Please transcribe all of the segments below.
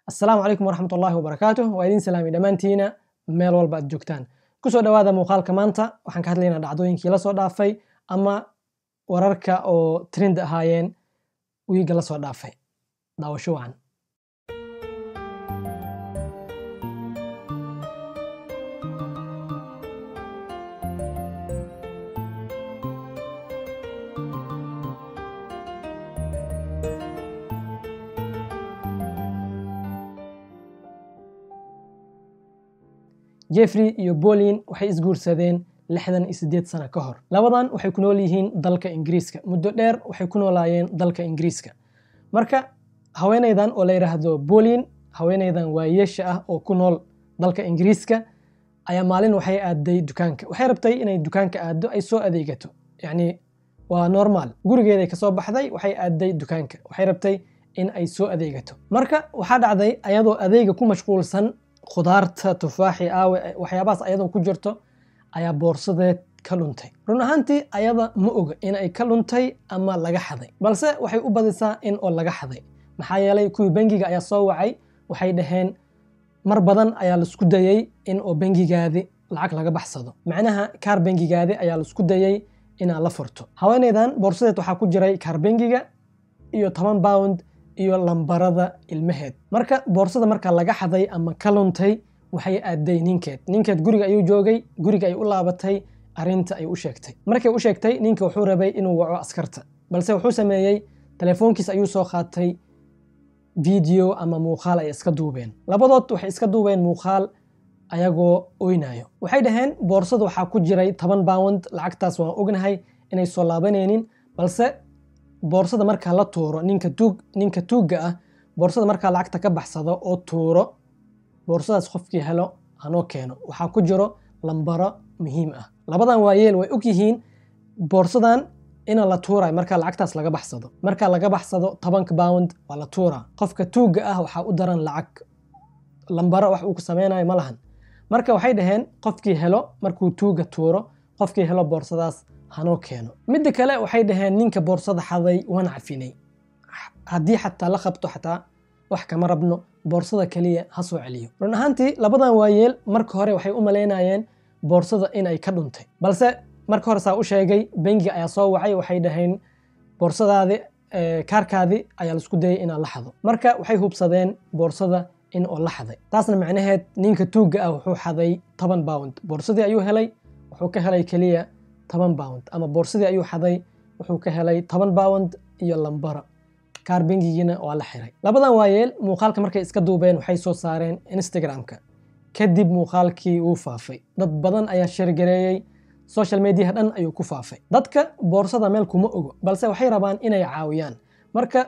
assalaamu calaykum waraxmat ullaahi wabarakaatuh waa idin salaamay dhammaantiina meel walba aad joogtaan kusoo dhowaada muuqaalka maanta waxaan ka hadlaynaa dhacdooyinkii la soo dhaafay ama wararka oo trend ahaayeen wiigga la soo dhaafay daawasho wacan jeffrey iyo bolin waxay isguursadeen lixdan iyo siddeed sano ka hor labadan waxay ku nool yihiin dalka ingiriiska muddo dheer waxay ku noolaayeen dalka ingiriiska marka haweenaydan oo la yidhaahdo bolin haweenaydan waayeesha ah oo ku nool dalka ingiriiska ayaa maalin waxay aaday dukaanka waxay rabtay inay dukaanka aado ay soo adeegato yacni waa normal gurigeeday kasoo baxday waxay aaday dukaanka waxay rabtay in ay soo adeegato marka waxaa dhacday ayadoo adeega ku mashquulsan khudaarta tufaaxi aawe waxyaabahaas ayadoo ku jirto ayaa boorsadeed ka luntay run ahaantii ayada ma oga in ay ka luntay ama laga xaday balse waxay u badisaa in oo laga xaday maxaa yeelay kuwii bangiga ayaa soo wacay waxay dhaheen mar badan ayaa laisku dayey in oo bangigaadi lacag laga baxsado macnaha kaar bangigaadi ayaa laisku dayey inaad la furto haweenaydan boorsadeed waxaa ku jiray kaar bangiga iyo toban pound iyo lambarada ilmaheed marka boorsada marka laga xaday ama ka luntay waxay aaday ninkeed ninkeed guriga ayuu joogay guriga ay u laabatay arinta ay u sheegtay markay u sheegtay ninka wuxuu rabay inuu waco askarta balse wuxuu sameeyey telefoonkiis ayuu soo qaatay video ama muuqaal ay iska duubeen labadood waxay iska duubeen muuqaal ayagoo oynayo waxay dhaheen boorsada waxaa ku jiray toban pound lacagtaas waan ognahay inay soo laabanaynin balse boorsada markaa la tuuro ninka tuug ninka tuugga ah boorsada markaa lacagta ka baxsado oo tuuro boorsadaas qofkii helo hanoo keeno waxaa ku jiro lambaro muhiim ah labadan waayeel way og yihiin boorsadan ina la tuurayo markaa lacagtaas laga baxsado markaa laga baxsado tobanka pound waa la tuuraa qofka tuugga ah waxaa u daran lacag lambaro wax uu ku sameynayo ma lahan marka waxay dhaheen qofkii helo markuu tuugga tuuro qofkii helo boorsadaas hanoo keeno midda kale waxay dhaheen ninka boorsada xaday waan cafinay haddii xataa la qabto xataa wax kama rabno boorsada keliya ha soo celiyo run ahaantii labadan waayeel marka hore waxay u malaynayeen boorsada inay ka dhuntay balse marka hore saa u sheegay bangiga ayaa soo wacay waxay dhaheen boorsadaadi kaarkaadi ayaa laisku dayay inaa la xado marka waxay hubsadeen boorsada in oo la xaday taasna macnaheed ninka tuugga ah wuxuu xaday toban pound boorsadii ayuu helay wuxuu ka helay keliya toban pound ama boorsadii ayuu xaday wuxuu ka helay toban pound iyo lambara kaar bangigiina waa la xiray labadan waayeel muuqaalka markay iska duubeen waxay soo saareen instagramka kadib muuqaalkii wuu faafay dad badan ayaa sheergareeyey social mediaha dhan ayuu ku faafay dadka boorsada meel kuma ogo balse waxay rabaan inay caawiyaan marka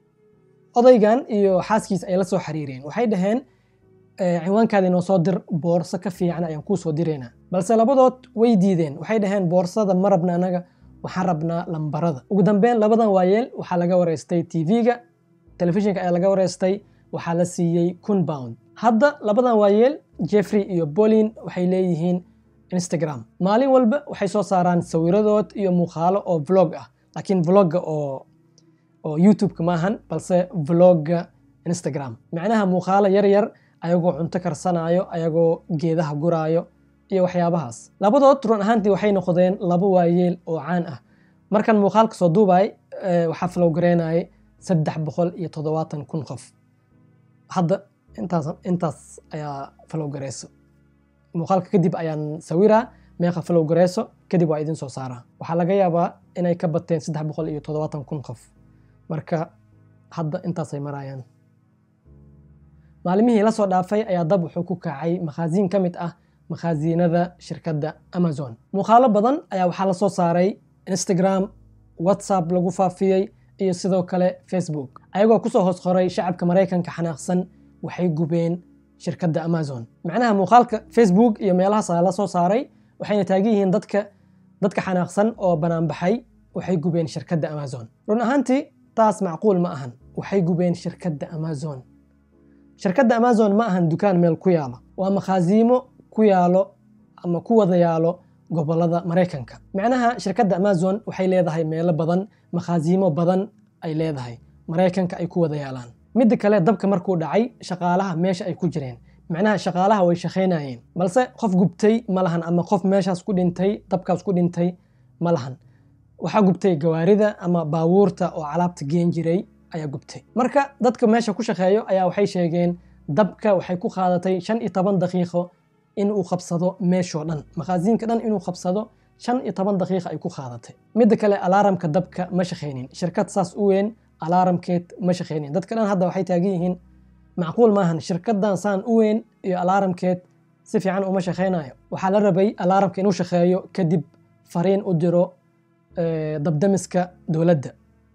odaygan iyo xaaskiisa ay la soo xiriireen waxay dhaheen ciwaankaadi noo soo dir boorso ka fiican ayaan kuu soo diraynaa balse labadood way diideen waxay dhaheen boorsada ma rabna anaga waxaan rabnaa lambarada ugu dambeyn labadan waayeel waxaa laga wareystay tv-ga telefishinka ayaa laga wareystay waxaa la siiyey kun pound hadda labadan waayeel jeffrey iyo bolin waxay leeyihiin instagram maalin walba waxay soo saaraan sawiradood iyo muuqaalo oo vlog ah laakiin vlogga oo oo youtube-ka maahan balse vlogga instagram macnaha muuqaalo yar yar ayagoo cunto karsanayo ayagoo geedaha guraayo iyo waxyaabahaas labadood run ahaantii waxay noqdeen laba waayeel oo caan ah markan muuqaalka soo duubay waxaa falowgareynayay saddex boqol iyo toddobaatan kun qof hadda intaas intaas ayaa falowgareyso muuqaalka kadib ayaan sawiraa meeqa falowgareyso kadib waa idin soo saaraa waxaa laga yaabaa inay ka bateen saddex boqol iyo toddobaatan kun qof marka hadda intaasay marayaan maalimihii la soo dhaafay ayaa dab wuxuu ku kacay makhaasiin ka mid ah makhaasiinada shirkadda amazon muuqaalo badan ayaa waxaa la soo saaray instagram whatsapp lagu faafiyey iyo sidoo kale facebook ayagoo kusoo hoos qoray shacabka maraykanka xanaaqsan waxay gubeen shirkadda amazon macnaha muuqaalka facebook iyo meelahaas ayaa la soo saaray waxayna taagan yihiin dadka dadka xanaaqsan oo banaanbaxay waxay gubeen shirkadda amazon run ahaantii taas macquul ma ahan waxay gubeen shirkadda amazon shirkadda amazon ma ahan dukaan meel ku yaalo waa makhaasiimo ku yaalo ama ku wada yaalo gobolada maraykanka macnaha shirkadda amazon waxay leedahay meelo badan makhaasiimo badan ay leedahay maraykanka ay ku wada yaalaan midda kale dabka markuu dhacay shaqaalaha meesha ay ku jireen macnaha shaqaalaha way shaqaynayeen balse qof gubtay ma lahan ama qof meeshaas ku dhintay dabkaas ku dhintay ma lahan waxaa gubtay gawaarida ama baabuurta oo calaabta geen jiray ayaa gubtay marka dadka meesha ku shaqeeyo ayaa waxay sheegeen dabka waxay ku qaadatay shan iyo toban daqiiqo in uu qabsado meeshoo dhan makhaasiinka dhan inuu qabsado shan iyo toban daqiiqa ay ku qaadatay midda kale alaaramka dabka ma shaqaynin shirkad saas u weyn alaaramkeed ma shaqaynin dadka dhan hadda waxay taagan yihiin macquul maahan shirkadan saan u weyn iyo alaaramkeed si fiican uma shaqaynayo waxaa la rabay alaaramka inuu shaqeeyo kadib fariin u diro dabdamiska dowladda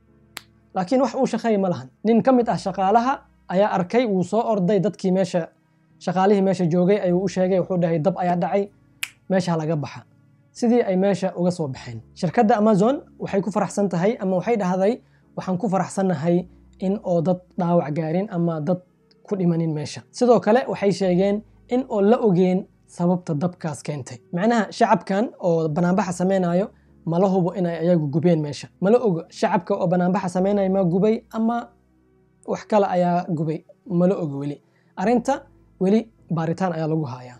laakiin wax uu shaqeeya ma lahan nin ka mid ah shaqaalaha ayaa arkay wuu soo orday dadkii meesha shaqaalihii meesha joogay ayuu u sheegay wuxuu dhahay dab ayaa dhacay meesha laga baxa sidii ay meesha uga soo baxeen shirkadda amazon waxay ku faraxsan tahay ama waxay dhahday waxaan ku faraxsannahay in oo dad dhaawac gaarin ama dad ku dhimanin meesha sidoo kale waxay sheegeen in oo la ogeen sababta dabkaas keentay macnaha shacabkan oo banaanbaxa samaynayo mala hubo inay ayagu gubeen meesha mala ogo shacabka oo banaanbaxa samaynayo ma gubay ama wax kale ayaa gubay mala ogo weli arrinta weli baaritaan ayaa lagu hayaa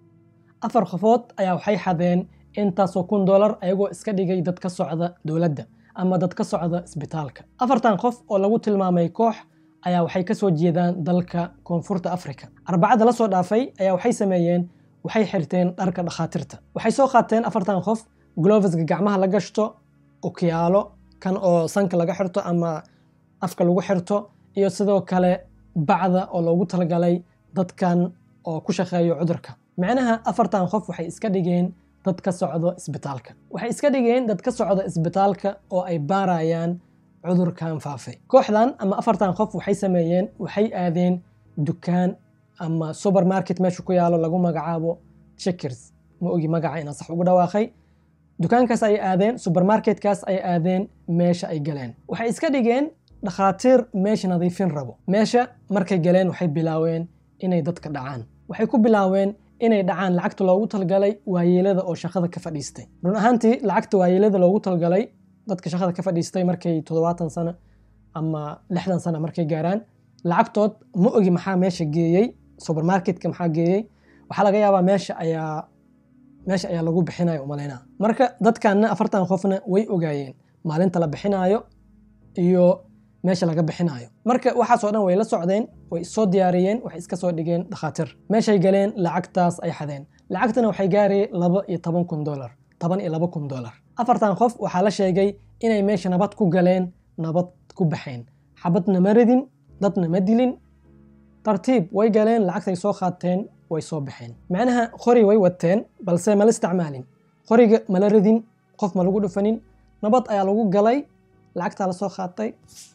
afar qofood ayaa waxay xadeen intaasoo kun dollar ayagoo iska dhigay dad ka socda dowladda ama dad ka socda isbitaalka afartan qof oo lagu tilmaamay koox ayaa waxay ka soo jeedaan dalka koonfurta africa arbacada la soo dhaafay ayaa waxay sameeyeen waxay xirteen dharka dhakhaatiirta waxay soo qaateen afartan qof gloveska gacmaha la gashto okiyaalo kan oo sanka laga xirto ama afka lagu xirto iyo sidoo kale bacda oo loogu talagalay dadkan oo ku shaqeeyo cudurka macnaha afartan qof waxay iska dhigeen dad ka socdo isbitaalka waxay iska dhigeen dad ka socda isbitaalka oo ay baarayaan cudurkan faafay kooxdan ama afartan qof waxay sameeyeen waxay aadeen dukaan ama supermarket meesha ku yaalo lagu magacaabo checkers ma ogi magaca inaan sax ugu dhawaaqay dukaankaas ay aadeen supermarketkaas ay aadeen meesha ay galeen waxay iska dhigeen dhakhaatiir meesha nadiifin rabo meesha markay galeen waxay bilaaween inay dadka dhacaan waxay ku bilaaween inay dhacaan lacagta loogu talgalay waayeelada oo shaqada ka fadhiistay run ahaantii lacagta waayeelada loogu talgalay dadka shaqada ka fadhiistay markay toddobaatan sano ama lixdan sano markay gaaraan lacagtood ma ogi maxaa meesha geeyey supermarketka maxaa geeyey waxaa laga yaabaa meesha ayaa meesha ayaa lagu bixinayo umalaynaa marka dadkanna afartan qofna way ogaayeen maalinta la bixinaayo iyo meesha laga bixinaayo marka waxaasoo dhan way la socdeen way soo diyaariyeen waxay iska soo dhigeen dhakhaatiir meeshay galeen lacagtaas ay xadeen lacagtana waxay gaarayeen laba iyo toban kun dolar toban iyo laba kun dolar afartan qof waxaa la sheegay inay meesha nabad ku galeen nabad ku baxeen xabadna ma ridin dadna ma dilin tartiib way galeen lacagtay soo qaateen way soo baxeen macnaha qori way wateen balse mala isticmaalin qoriga mala ridin qof ma lagu dhufanin nabad ayaa lagu galay lacagtaa lasoo qaatay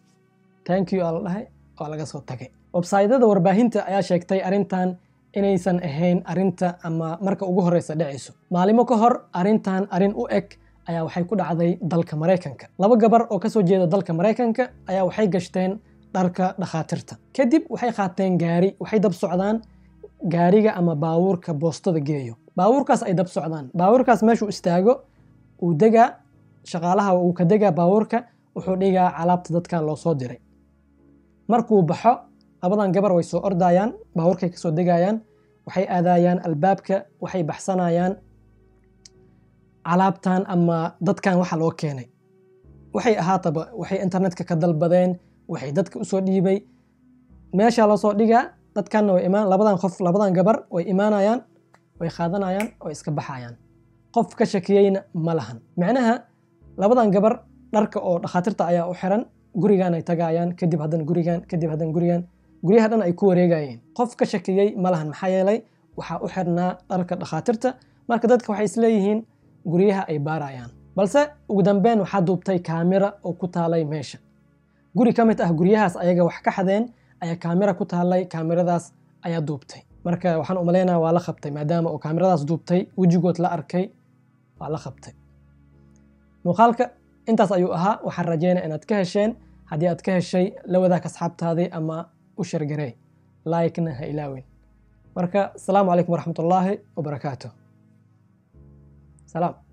thank you aa la dhahay oo laga soo tagay websaydyada warbaahinta ayaa sheegtay arrintan inaysan ahayn arrinta ama marka ugu horeysa dhacayso maalimo ka hor arrintan arrin u eg ayaa waxay ku dhacday dalka maraykanka laba gabar oo kasoo jeeda dalka maraykanka ayaa waxay gashteen dharka dhakhaatiirta kadib waxay qaateen gaari waxay dab socdaan gaariga ama baabuurka boostada geeyo baabuurkaas ay dab socdaan baabuurkaas meeshuu istaago uu degaa shaqaalaha uu ka degaa baabuurka wuxuu dhigaa calaabta dadkan loo soo diray markuu baxo labadan gabar way soo ordayaan baabuurkay kasoo degayaan waxay aadayaan albaabka waxay baxsanayaan calaabtan ama dadkan waxa loo keenay waxay ahaataba waxay internetka ka dalbadeen waxay dadka usoo dhiibay meesha loo soo dhigaa dadkanna way imaan labadan qof labadan gabar way imaanayaan way qaadanayaan way iska baxayaan qof ka shakiyeyna ma lahan macnaha labadan gabar dharka oo dhakhaatiirta ayaa u xiran gurigan ay tagayaan kadib haddan gurigan kadib haddan gurigan guryaha dhan ay ku wareegayeen qof ka shakiyey ma lahan maxaa yeelay waxaa u xirnaa dharka dhakhaatiirta marka dadka waxay isleeyihiin guryaha ay baarayaan balse ugu dambeyn waxaa duubtay kaamira oo ku taalay meesha guri ka mid ah guryahaas ayaga wax ka xadeen ayaa kaamira ku taalay kaamiradaas ayaa duubtay marka waxaan umalaynaya waa la qabtay maadaama oo kaamiradaas duubtay wejigood la arkay waa la qabtay muuqaalka intaas ayuu ahaa waxaan rajeynaya inaad ka hesheen haddii aad ka heshay la wadaag asxaabtaadii ama u shargarey like-na ha ilaawin marka asalaamu calaykum waraxmat ullaahi wabarakaatu salaam